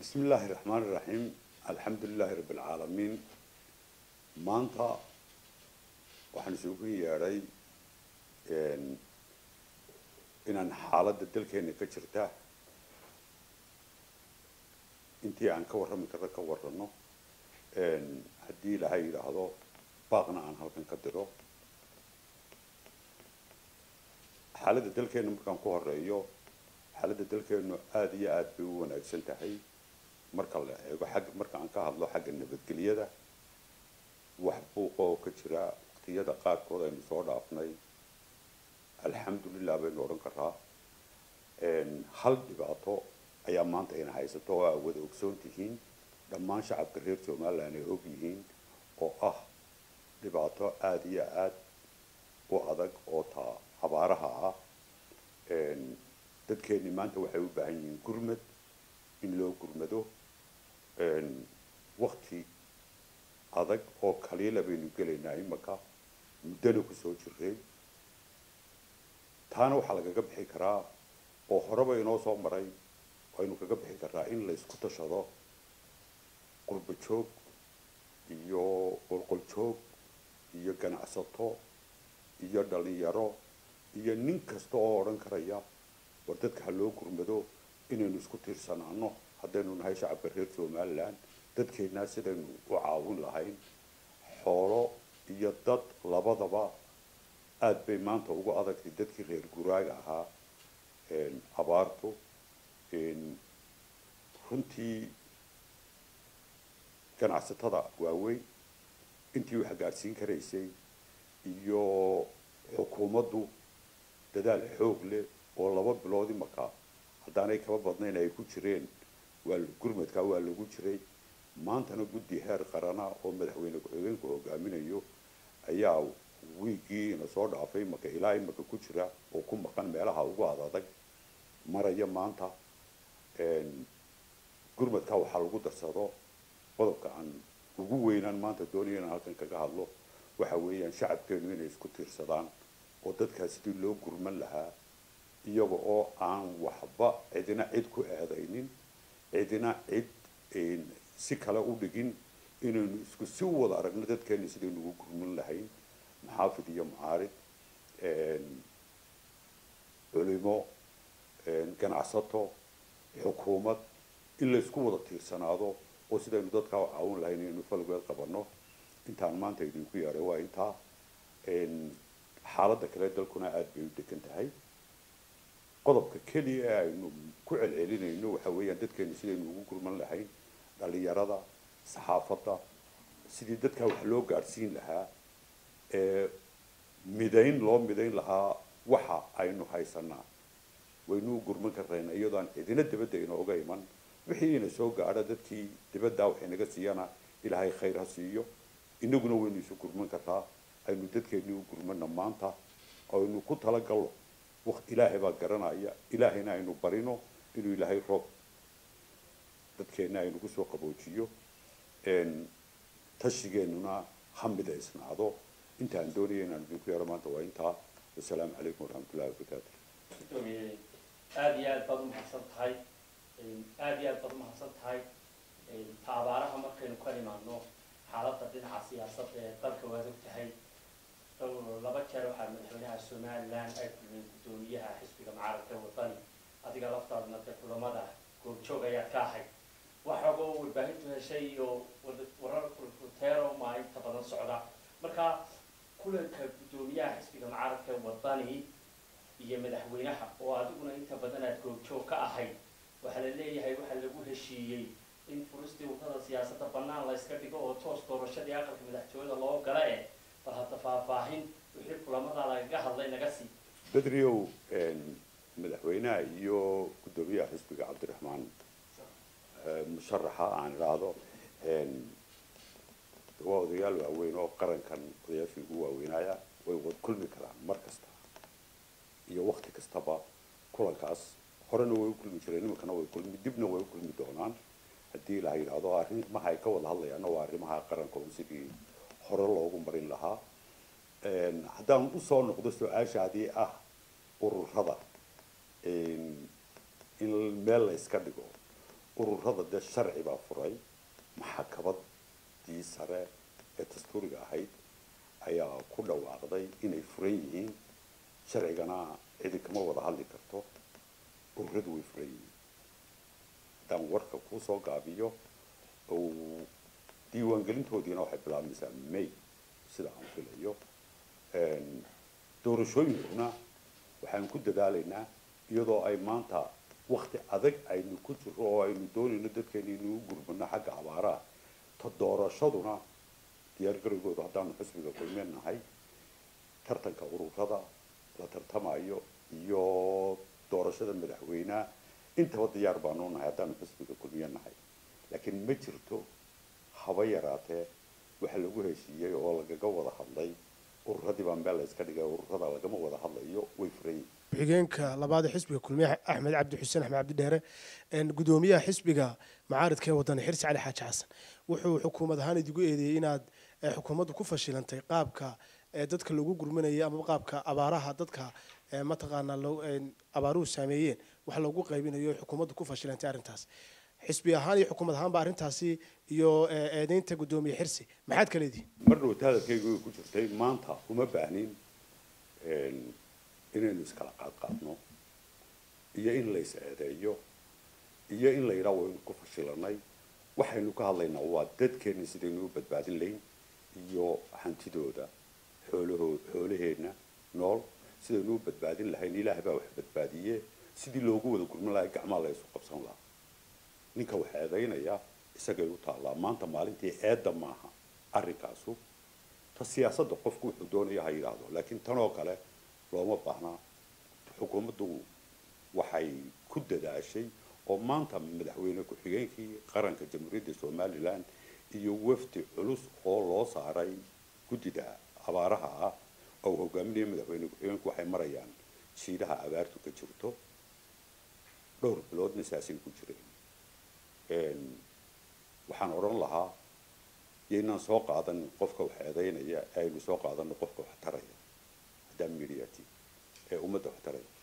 بسم الله الرحمن الرحيم الحمد لله رب العالمين maanta waxaan isugu yeedhay inaan xaaladda dalkeena ka jirta intii aan ka warrami karno ka warrano haddii ilaahay yidhaahdo baaqna aan halkan ka diro xaaladda dalkeena markaan ku horeeyo xaaladda dalkeenu aada iyo aada bay u wanaagsan tahay marka la eego xagga marka aan ka hadlo xagga nabadgelyada wax buuqa oo ka jira waqtiyada qaarkood aynu soo dhaafnay alxamdulilah baynu odhan karaa hal dhibaato ayaa maanta ayna haysato oo aa wada ogsoon tihiin dhammaan shacabka reer somaliland ay og yihiin oo ah dhibaato aada iyo aada u adag oo taa abaaraha ah dadkeeni maanta waxay u baahan yihiin gurmad in loo gurmado wakti adag oo kaliila baynu gelaynaa imaka muddana kusoo jiray taana waxaa lagaga bixi karaa oo horeba inoo soo maray waynu kaga bixi karaa in la isku tashado qurba joog iyo qolqol joog iyo ganacsato iyo dhalinyaro iyo nin kasta oo odhan karaya war dadka ha loo gurmado inaynu isku tiirsanaano haddaynu nahay shacabka reer somaliland dadkeennaa sidaynu u caawin lahayn xoolo iyo dad labadaba aada bay maanta ugu adagtay dadkii reer guraaga ahaa abaartu runtii ganacsatada waaweyn intii wax gaadhsiin karaysay iyo xukuumaddu dadaal xoog leh oo laba bilood imaka haddaanay kaba badnayn ay ku jireen waa gurmadka waa lagu jiray maantana guddi heer qarana oo madaxweyne ku-xigeenku hogaaminayo ayaa wiigii ina soo dhaafay imaka ilaa imaka ku jira oo ku maqan meelaha ugu adadag maraya maanta gurmadka waxaa lagu darsado qodobka aan ugu weynaan maanta doonaya inaan halkan kaga hadlo waxa weeyaan shacabkeenu inay isku tiirsadaan oo dadkaa sidii loo gurman lahaa iyaga oo aan waxba cidina cid ku eedaynin cidina cid si kale u dhigin inaynu isku si wada aragno dadkeena sidaynu ugu gurman lahayn maxaafid iyo mucaarid culimo ganacsato xukuumad in laysku wada tiirsanaado oo sidaynu dadkaa u caawin lahayn inaynu falgeed qabanno intaan maanta idinku yeedhay waa intaa xaaladda kale dalkuna aada bay u degan tahay qodobka keliya ee aynu ku celcelinayno waxa weeyaan dadkeenu sidaynu ugu gurman lahayn dhalinyarada saxaafadda sidii dadkaa wax loo gaadhsiin lahaa ee midayn loo midayn lahaa waxa aynu haysanaa waynu u gurman karayna iyadoo aan cidina dibadda inooga iman wixii ina soo gaadha dadkii dibaddaa wax inaga siiyana ilaahay khayr ha siiyo inaguna waynu isu gurman kartaa aynu dadkeennii u gurmana maanta aynu ku talagalno waqt ilaahay baa garanaya ilaahayna aynu barino inuu ilaahay roob dadkeenna aynu kusoo qaboojiyo tashigeennuna ha midaysnaado intaan doonaya inaan idinku yeero maanta waa intaa wasalaamu calaykum waraxmatullahi wabarakaatu gudoomiye aada iyo aad baad umahadsan tahay aada iyo aad baad umahadsan tahay ta abaaraha markaynu ka imaadno xaaladda dhinaca siyaasadda ee dalka waad og tahay laba jeer waxaa madaxweynaha somaliland ay kulmeen guddoomiyaha xisbiga mucaaradka wadani adiga laftaadna dee kulamada goobjoog ayaad ka ahayd waxooga warbaahintu heshay iyo warar kulkuteero maa inta badan socda marka kulanka guddoomiyaha xisbiga mucaaradka wadani iyo madaxweynaha oo adiguna inta badan aad goobjoog ka ahayd waxaa la leeyahay waxaa lagu heshiiyey in furistii wadada siyaasadda bannaan la iska dhigo oo toos doorashadii aqalka madaxtooyada loo gala eh bal hadda faahfaahin wixii kulamada lagaga hadlay naga sii bedriow madaxweynaha iyo guddoomiyaha xisbiga cabdiraxmaan musharaxa aan idhaahdo waa odayaal waaweyn oo qarankan odayaashii ugu waaweynaya way wad kulmi karaan mar kasta iyo wakti kastaba kulankaas horena way u kulmi jireen iminkana way kulmi dibna way u kulmi doonaan haddii la yidhaahdo arrimaha ay ka wada hadlayaanna waa arrimaha qaranka un sidii hore loogu marin lahaa haddaan usoo noqdo su-aashaadii ah ururada in meel la iska dhigo ururada dee sharci baa furay maxakabadii sare ee dastuuriga ahayd ayaa ku dhawaaqday inay furan yihiin sharcigana cidi kama wada hadli karto ururadu way furan yihiin haddaan warka kuu soo gaabiyo oo diiwaangelintoodiina waxay bilaabmaysaa may sida aan filayo doorashooyinkuna waxaan ku dadaalaynaa iyadoo ay maanta wakti adag aynu ku jiro oo aynu doonayno dadkeena inuu gurmano xagga abaaraha ta doorashaduna diyaargarowgooda haddaanu xisbiga kulmeen nahay tartanka ururada la tartamayo iyo doorashada madaxweyneha intaba diyaar baanu nahay haddaanu xisbiga kulmiye nahay laakiin ma jirto haba yaraatee waxa lagu heshiiyey oo lagaga wada hadlay ururadii baa meel la iska dhigay ururada lagama wada hadlayo way furan yihiin ku-xigeenka labaad ee xisbiga kulmiye axmed cabdi xuseen axmed cabdi dheere gudoomiyaha xisbiga macaaridka ee wadani xirsi cali xaaji xasan wuxuu xukuumad ahaan idigu eedeeyey inaad xukuumaddu ku fashilantay qaabka dadka lagu gurmanayay ama qaabka abaaraha dadka mataqaanaa abaaruhu saameeyeen wax loogu qaybinayo xukuumaddu ku fashilantay arrintaas xisbi ahaan iyo xukuumad ahaanba arrintaasi iyo eedeynta gudoomiye xirsi maxaad ka leedihi mar dhowta hadalkaygu way ku jirtay maanta uma baahnin inaynu iskala qaadqaadno iyo in lays eedeeyo iyo in la yidhaha waynu ku fashilanay waxaynu ka hadlaynaa waa dadkeenna sidaynu u badbaadin layn iyo hantidooda xoolahoo xoolaheenna nool sidaynu u badbaadin lahayn ilaah baa wax badbaadiye sidii loogu wada gurman lahay gacmaa la isu qabsan lahaa ninka wax eedaynaya isagay u taallaa maanta maalintii eedda maaha arrinkaasu ta siyaasadda qofku wuxuu doonaya ha yidhaahdo laakiin tanoo kale looma baahnaa xukuumaddu waxay ku dadaashay oo maanta madaxweyne ku-xigeenkii qaranka jamhuuriyadda somalilan iyo wafdi culus oo loo saaray guddida abaaraha ah oo hogaaminaya madaxweyne ku-xigeenku waxay marayaan jiidaha abaartu ka jirto dhowr biloodna saasay ku jireen waxaan odhan lahaa yaynaan soo qaadanin qofka wax eedaynaya aynu soo qaadano qofka wax taraya haddaan mediati ee ummadda wax taraya